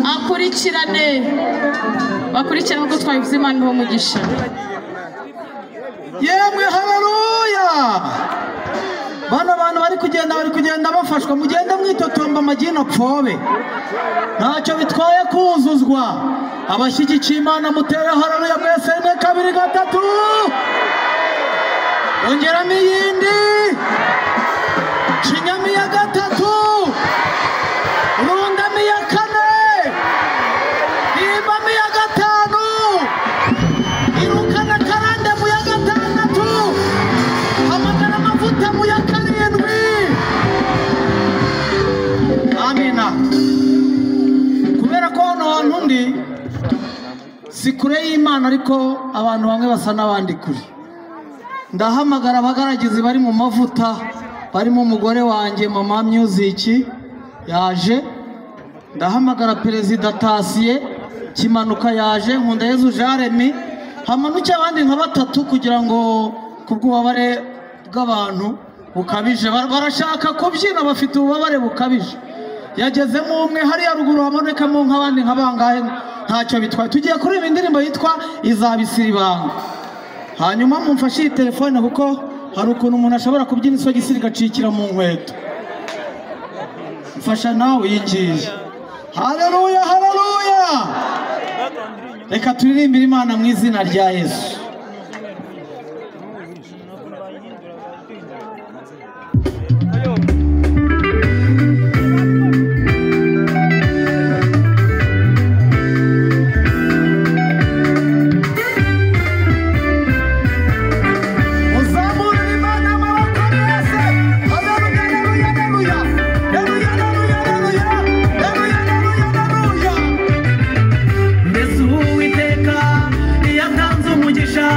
bakurikirane bakurikirane uko twabivuze imana iho umugisha yemwe haleluya bano bantu bari kugenda bari kugenda bafashwa mugende mwitotomba amagino pfobe ntacyo bitwaye kuzuzwa abashyigikiye imana mutere haleluya mwese rimwe kabiri gatatu ongeramo iyindi shinyamo iya gatatu rundamo iya kane rimbamo iya gatanu irukana karande mu ya gatandatu hamagara amavuta mu ya karindwi amina kubera ko hano hantu ndi si kure y'imana ariko abantu bamwe basa n'abandi kure ndahamagara abagaragizi bari mu mavuta barimo umugore wanjye mama music yaje ndahamagara perezida tasiye kimanuka yaje nkunda yezu jaremi hamanuke abandi nka batatu kugira ngo kubw'ububabare bw'abantu bukabije Ba- barashaka kubyina bafite ububabare bukabije yagezemo umwe hariya ruguru hamanukamo nk'abandi nka bangahe ntacyo bitwaye tugiye kuri iyi ndirimbo yitwa izabisira ibanga hanyuma mumfashe iyi telefone kuko hari ukuntu umuntu ashobora kubyina isogisi rigacikira mu nkweto mfasha nawe iyi ngiyi haleluya haleluya reka turirimbire imana mu izina rya yesu Uzamurire imana amaboko mwese haleluya haleluya haleluya haleluya haleluya haleluya haleluya haleluya haleluya mbese uwiteka iyo atanze umugisha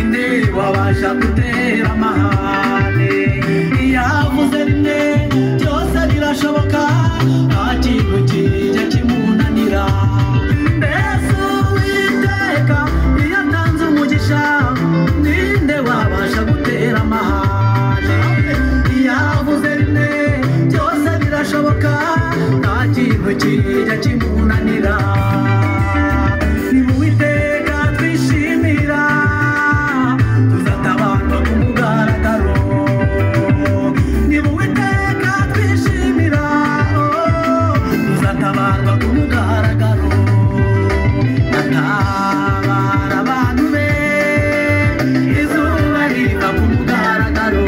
inde wabasha gutera amahane iyo avuze rimwe byose birashoboka nta kintu kijya kimunanira mbese uwiteka iyo atanze umugisha ninde wabasha gutera amahane iyo avuze rimwe byose birashoboka nta kintu kijya kimunanira ni mu witeka twishimira tuzatabarwa ku mugaragaro ni mu witeka twishimira oh, tuzatabarwa ku mugaragaro atabara abantu be izuba riva ku mugaragaro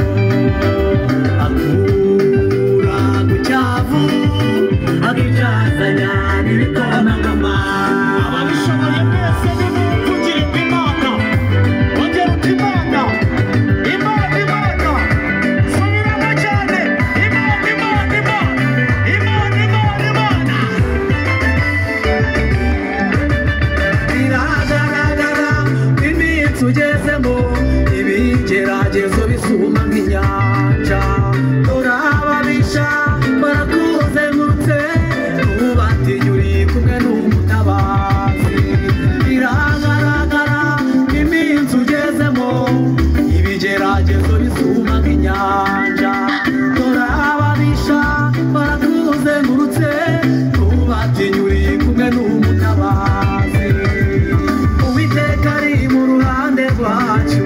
akura ku cyavu akicazanya n'ibikomangoma ababishoboye mwese nimuvugire imana ongera uti imana imana imana subiramo cyane imana imana imana imana imana imana biragaragara ko iminsi ugezemo ibigeragezo bisuma nk'inyanja urababisha barakuzengurutse ntubatinya uri kumwe n'umutabazi biragaragara ko iminsi ugezemo ibigeragezo bisuma nk'inyanja urababisha barakuzengurutse ntubatinya uri kumwe n'umutabazi uwiteka ari mu ruhande rwacu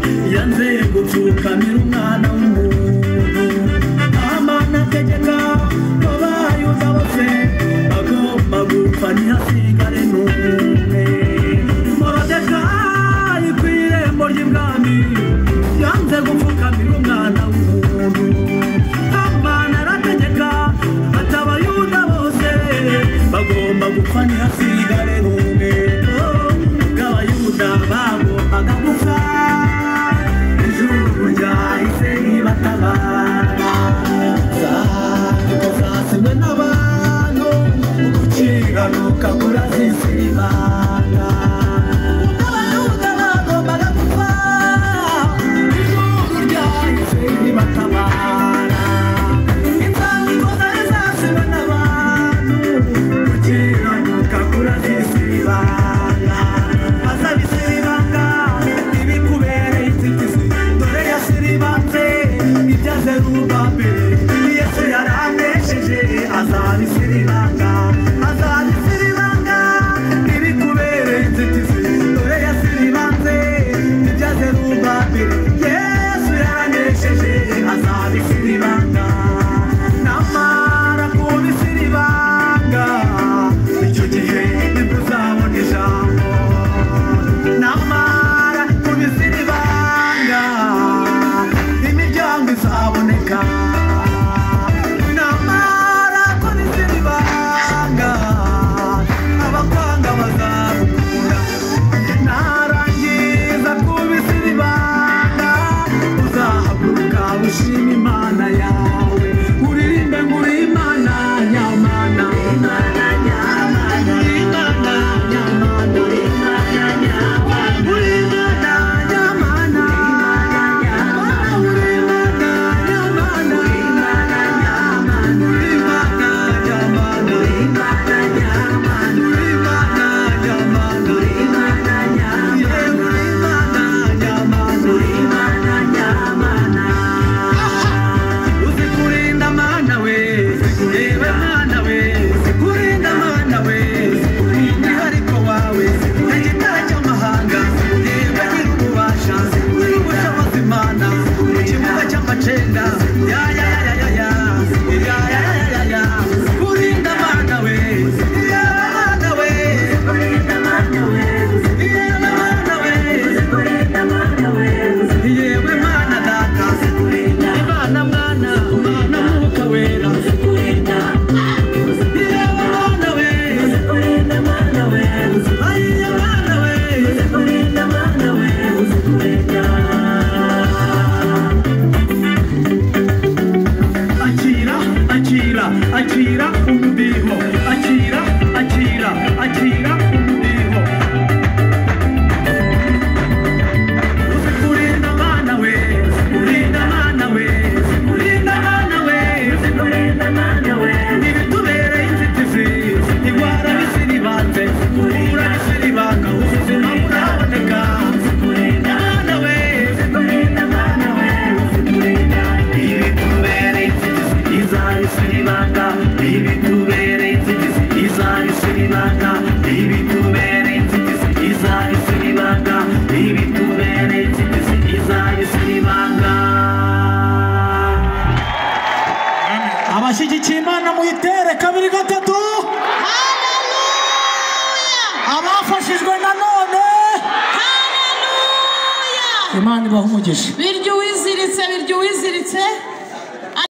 ipfuye kamera umwana w'umuntu amana ategeka ko bayuza bose agomba gupfa ntihasigare n'umwe morodekayi ku irembo ry'ibwami yanze gupfukamira umwana w'umuntu amana arategeka ati abayuda bose bagomba gupfa ntihasigare n'umwe bw'abayuda bagombaga gupfa ijuru ryahise ribatabara zasimwe n'abantu gukiranuka kurazizibana abayuda bagombaga gupfa ijuru ryahise ribatabara inzandiko zari zasimwe n'abantu gukiranuka kurazizibana azabisiribanga ibikubereye inzitizi dore yasiribanze ibya zerubabeli yesu yaranesheje azabisiribanga azabisiribanga ibikubereye inzitizi dore yasiribanze ibya zerubabeli yesu yaranesheje azabisiribanga namara kubisiribanga icyo gihe ntibuzabona ijambo namara kubiziribanga imiryango izaboneka namara kubiziribanga abakwanga bazabukura narangiza kubiziribanga uzahaguruka ushima imana yawe uririmbe nguri imana nyamana imana nyamana imana nyamana imana nyamana uri imana nyamana uri imana nyamana uri imana nyamana uri imana nyamana uri imana nyamana uri imana nyamana uri imana nyamana uri imana nyamana uri imana nyamana uzi kurinda mana we reba mana we uzi kurinda mana we umwihariko wawe igitare cy'amahanga reba nyiri ububasha uri ubushobozi mana mu kibuga cy'amacenda ya ya ya ya ya ya ya ya ya ya ya kurinda mana we reba mana we kurinda mana we reba mana we yewe mana data imana mwana mwana mwuka wera yewe mana we ayiye mana we akira akira akira umudiho akira akira akira umudiho uzi kurinda mana we uzi kurinda mana we uzi kurinda mana we uzi ntibitubereye inzitizi indwara bisiribanze kubura bisiribanga ubuzima buraboneka mwana we ibitubereye inzitizi izabisiribanga ibitubereye inzitizi izabisiribanga ibitubereye inzitizi izabisiribanga ibitubereye inzitizi izabisiribanga abashyigikiye imana muyitere kabiri gatatu abafashijwe nanone imana ibaha umugisha Birya uwiziritse, birya uwiziritse.